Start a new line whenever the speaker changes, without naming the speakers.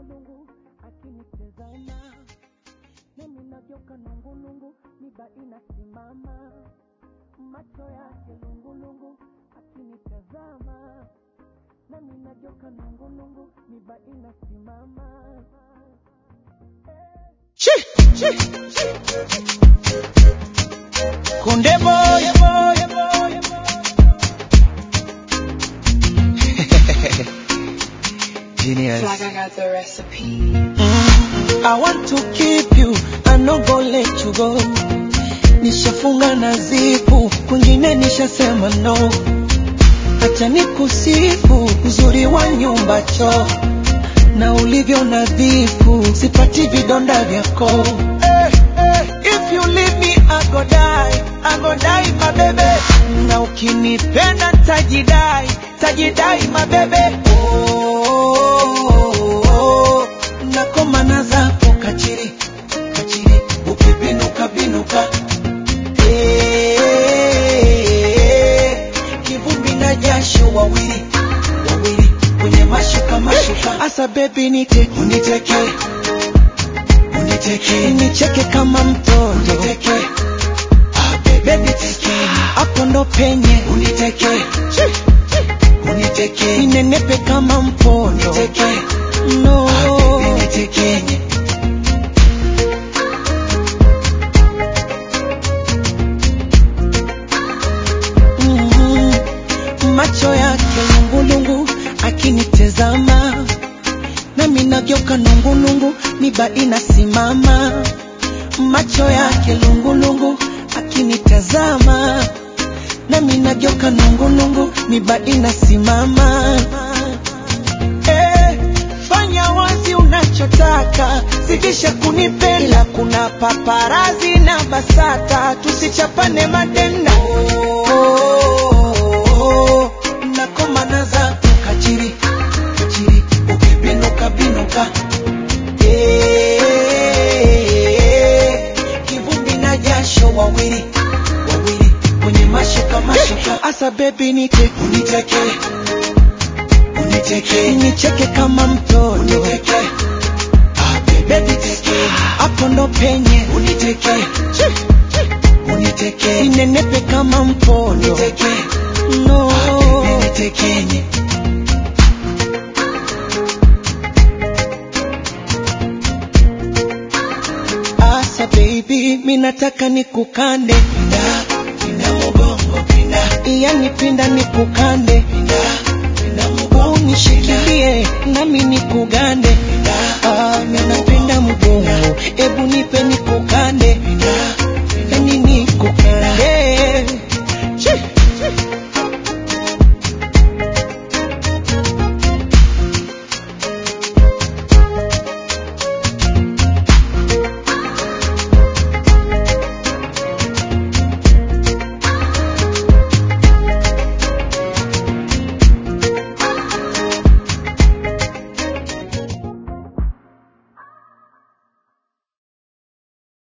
lungulungu akinitazama nami nageuka nungulungu miba inasimama macho yake lungulungu akinitazama nami nageuka nungulungu miba inasimama
Kunde boy, genius.
Like I got the recipe.
I want to keep you, I no go let you go. Nishafunga na zipu, kwingine nishasema no. Acha nikusifu uzuri wa nyumba choo na ulivyo nadhifu, sipati vidonda vyako. Eh, eh, If you leave me I go die, I go die my baby. Na ukinipenda tajidai, tajidai my baby. Oh, oh, oh, nakomana zako kachiri, kachiri, ukibinuka binuka. Eh, kivumbi na jasho wawili, wawili, kwenye mashuka mashuka. Asa baby nite, uniteke, uniteke, nicheke kama mtoto. Uniteke, ah baby teke, hapo ndo penye. Uniteke, uniteke, ninenepe kama mpondo. Uniteke, no. Ah baby nitekenye. Mm, macho yake lungulungu akinitezama nami nageuka nungulungu miba inasimama macho yake lungulungu akinitazama nami nageuka nungulungu miba inasimama eh, fanya wazi unachotaka zidisha kunipenda ila kuna paparazi na basata tusichapane madenda oh, nakomana zako kachiri kachiri ukibinuka binuka Eh, kivumbi na jasho wawili wawili kwenye mashuka mashuka asa bebi nite uniteke uniteke nicheke kama mtoto uniteke ah baby teke hapo ndo penye uniteke uniteke ninenepe kama mpondo uniteke no ah baby nitekenye Asa baby, minataka nikukande pinda, pinda mugongo pinda, yani pinda nikukande pinda, pinda mugongo unishikilie nami nikugande